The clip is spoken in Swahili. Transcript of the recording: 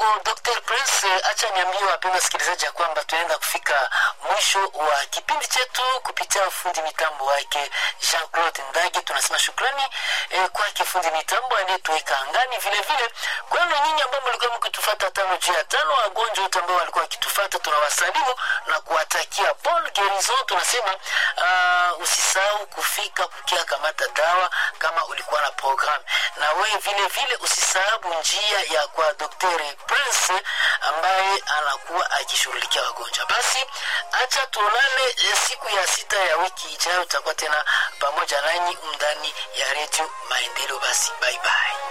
Dr. Prince, acha niambie wapenda wasikilizaji ya kwamba tunaenda kufika mwisho wa kipindi chetu kupitia fundi mitambo wake Jean-Claude Ndage. Tunasema shukrani eh, kwake fundi mitambo aliyetuweka angani, vile vile kwenu nyinyi ambao mlikuwa mkitufuata tano juu ya tano, wagonjwa wote ambao walikuwa wakitufuata, tunawasalimu na kuwatakia bon gerison. Tunasema uh, usisahau kufika kukia kamata dawa kama ulikuwa na program, na wewe vile vile usisahau njia ya kwa Dr. Prince ambaye anakuwa akishughulikia wagonjwa. Basi acha tuonane eh, siku ya sita ya wiki ijayo, tutakuwa tena pamoja nanyi ndani ya redio Maendeleo. Basi bye bye.